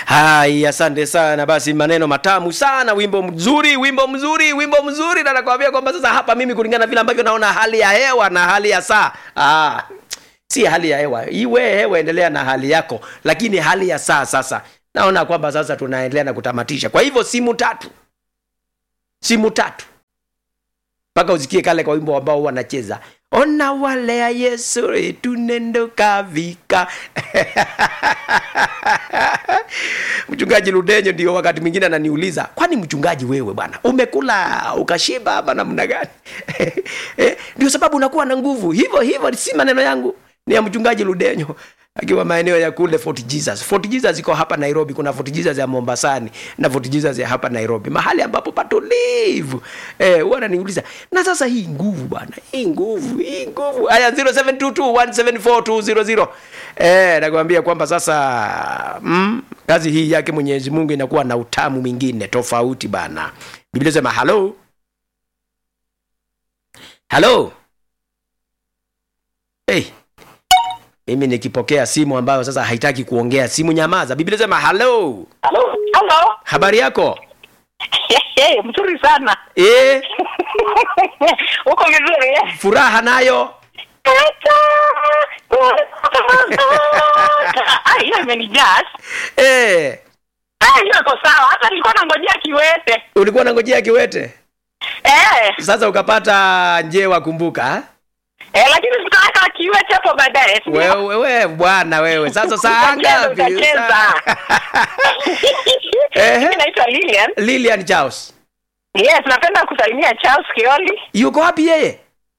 Hai, asante sana. Basi maneno matamu sana, wimbo mzuri, wimbo mzuri, wimbo mzuri, na nakwambia kwamba sasa hapa mimi kulingana vile ambavyo naona hali ya hewa na hali ya saa ah, si hali ya hewa iwe hewa, endelea na hali yako, lakini hali ya saa sasa naona kwamba sasa tunaendelea na kutamatisha. Kwa hivyo simu tatu, simu tatu mpaka usikie kale kwa wimbo ambao wanacheza ona wale ya Yesu tunendo kavika mchungaji Ludenyo ndio wakati mwingine ananiuliza, kwani mchungaji wewe bwana umekula ukashiba ama namna gani? Eh, ndio sababu unakuwa na nguvu hivyo hivyo. Si maneno yangu, ni ya mchungaji Ludenyo akiwa maeneo ya kule Fort Jesus. Fort Jesus iko hapa Nairobi, kuna Fort Jesus ya Mombasani na Fort Jesus ya hapa Nairobi, mahali ambapo patulivu. Eh, huwa ananiuliza na sasa hii nguvu bwana, hii nguvu, hii nguvu. Haya 0722174200. Eh, nakwambia kwamba sasa mm, kazi hii yake Mwenyezi Mungu inakuwa na utamu mwingine tofauti bana. Biblia sema hello. Hello. Hey. Mimi nikipokea simu ambayo sasa haitaki kuongea, simu nyamaza. Biblia sema hello. Halo. Halo. Habari yako? Hey, mzuri sana. Eh, Uko vizuri eh? furaha nayo. Ah, hiyo imenijaz. Eh, Ah, hiyo iko sawa. Hata nilikuwa nangojea kiwete. ulikuwa unangojea kiwete. Eh, Sasa ukapata njewa kumbuka. ha? eh lakini tutaweka kiwete hapo baadaye. si ndio? Wewe wewe bwana wewe. Sasa saa Utacheza, ngapi? utacheza. Saa- Ehe. Mimi naitwa Lilian. Lilian Charles. Yes, napenda kusalimia Charles Kioli. Yuko wapi yeye?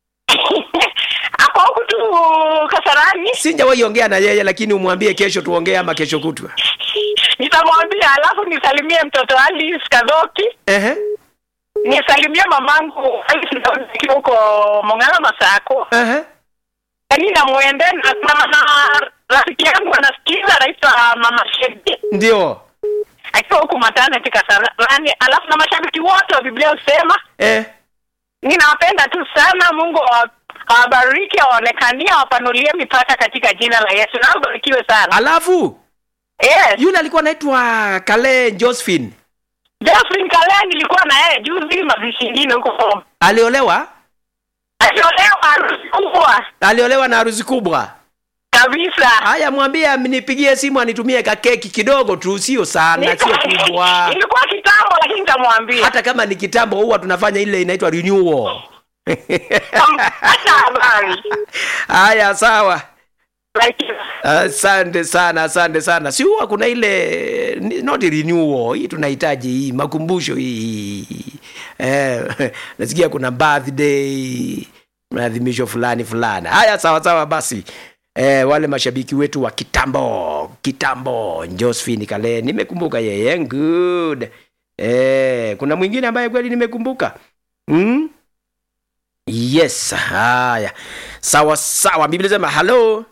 Ako huku tu Kasarani. Sijawahi ongea na yeye lakini umwambie kesho tuongee ama kesho kutwa. Nitamwambia alafu nisalimie mtoto Alice Kadhoki. Ehe. Nisalimie mamangu Alice Daudi akiwa huko Mong'ala Masako. Ehe. Yaani namwende na, na, na rafiki yangu anasikiza anaitwa Mama Shebi Ndio. akiwa huku maternity Kasarani, alafu na mashabiki wote wa Biblia husema Eh. ninawapenda tu sana. Mungu awa- awabariki, awaonekanie, awapanulie mipaka katika jina la Yesu. Na ubarikiwe sana. Alafu Yes, yule alikuwa anaitwa Kale Josephine. Jeffrey Kalea nilikuwa na yeye juzi mazishi ingine huko, Aliolewa? aliolewa harusi kubwa Aliolewa na harusi kubwa. kabisa. Haya, mwambie amnipigie simu anitumie kakeki kidogo tu, sio sana, sio kubwa. Ilikuwa kitambo, lakini nitamwambia. Hata kama ni kitambo, huwa tunafanya ile inaitwa renewal. Hata habari. Haya, sawa. Like, Asante sana, asante sana. Si huwa kuna ile ni- not renewal, hii tunahitaji hii makumbusho hii. Eh, nasikia kuna birthday maadhimisho fulani fulani. Haya, sawa sawa basi. Eh, wale mashabiki wetu wa kitambo kitambo, Josephine Kale, nimekumbuka yeye. Good. Eh, kuna mwingine ambaye kweli nimekumbuka. Mm? Yes, haya. Sawa sawa. Biblia sema hello.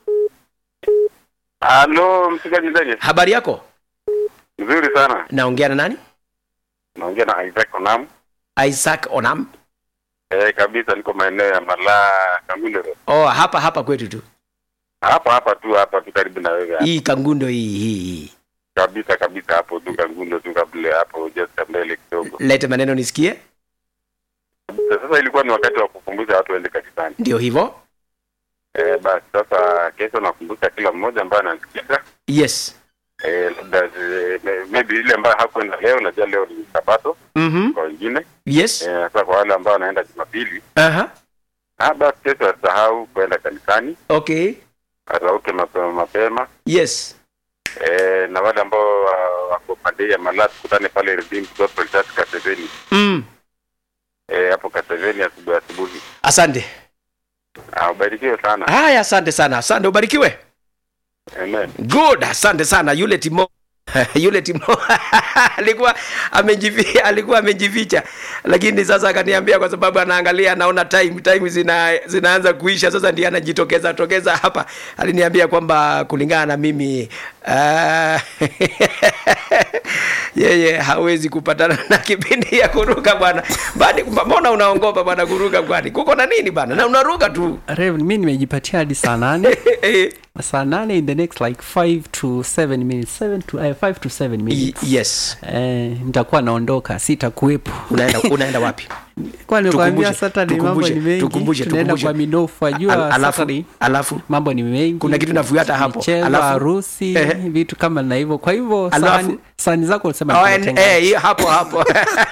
Halo, mpigaji ndege. Habari yako? Nzuri sana. Naongea na nani? Naongea na Isaac Onam. Isaac Onam. Eh, kabisa niko maeneo ya Malaa Kangundo. Road. Oh, hapa hapa kwetu tu. Hapa hapa tu hapa tu karibu na wewe. hapa. Hii Kangundo hii hii. hii. Kabisa kabisa hapo tu Kangundo tu kabla hapo just mbele kidogo. Lete maneno nisikie. Sasa ilikuwa ni wakati wa kukumbusha watu waende kanisani. Ndio hivyo. Eh, basi sasa kesho nakumbusha kila mmoja ambaye anasikiza. Yes. Eh, labda eh, maybe ile ambayo hakwenda leo, najua leo ni Sabato Mhm. kwa wengine. Yes. Eh, sasa kwa wale ambao wanaenda Jumapili, Aha. ah, basi kesho asahau kwenda kanisani, Okay. arauke mapema mapema. Yes. Eh, na wale ambao uh, wako pande ya Malaa tukutane pale Redeemed Gospel Church Kaseveni. Mm. Eh, hapo Kaseveni asubuhi asubuhi. Asante. Ah, ubarikiwe sana. Haya, asante sana. Asante, ubarikiwe. Amen. Good, asante sana. Yule Timo yule Timo alikuwa amejificha, alikuwa amejificha, lakini sasa akaniambia kwa sababu anaangalia, anaona time time zina, zinaanza kuisha, sasa ndiye anajitokeza tokeza hapa. Aliniambia kwamba kulingana na mimi uh, yeye hawezi kupatana na kipindi ya kuruka bwana bani mbona unaongopa bwana kuruka kwani kuko na nini bwana na unaruka tu Rev, mi nimejipatia hadi saa nane saa nane in the next like 5 to 7 minutes 7 to uh, 5 to 7 Y- minutes yes eh, nitakuwa naondoka sitakuwepo unaenda unaenda wapi kwa nikwambia Tukumbushe, Saturday mambo tukumbushe, ni mengi tukumbushe, tunaenda tukumbushe. kwa minofu Al- ajua alafu Saturday alafu mambo ni mengi Kuna kitu nafuata hapo. michezo Alafu- harusi Ehe. vitu kama na hivyo kwa hivyo Alafu- sahani- sahani zako ulisema Oh, tumetenga eh, hiyo hapo hapo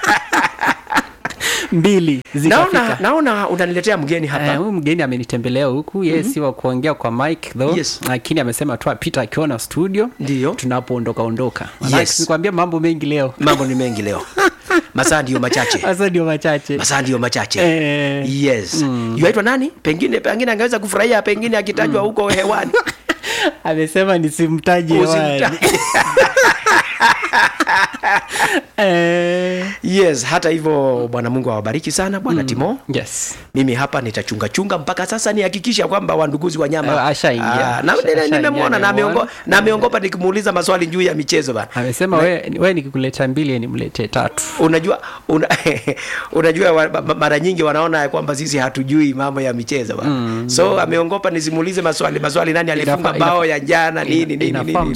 mbili naona zikafika naona unaniletea mgeni Eh, hapa huyu mgeni amenitembelea huku yeye si wa kuongea kwa mic though Yes. lakini amesema tu apita akiona studio Ndiyo. tunapoondoka ondoka Maanake Yes. nikwambia mambo mengi leo mambo ni mengi leo masaa ndio machache sasa ndio machache masaa ndio machache Eh, yes yuaitwa nani pengine pengine angeweza kufurahia pengine akitajwa huko hewani amesema nisimtaje hewani. Usimtaje. Eh, yes hata hivyo bwana mungu awabariki sana bwana timo yes mimi hapa nitachungachunga mpaka sasa nihakikisha kwamba wanduguzi wa nyama Eh, ashaingia. Ah, na- Asha- nime- ashaingia, nimemwona na nimemuona. ameongo- na ameongopa nikimuuliza maswali juu ya michezo bana amesema we, we nikikuleta mbili nimletee tatu unajua una, unajua wa, ma- mara nyingi wanaona ya kwamba sisi hatujui mambo ya michezo bana. so ameongopa nisimuulize maswali maswali nani alifunga Inafa- bao inafa- ya jana nini nini Ina- nini inafaa nini.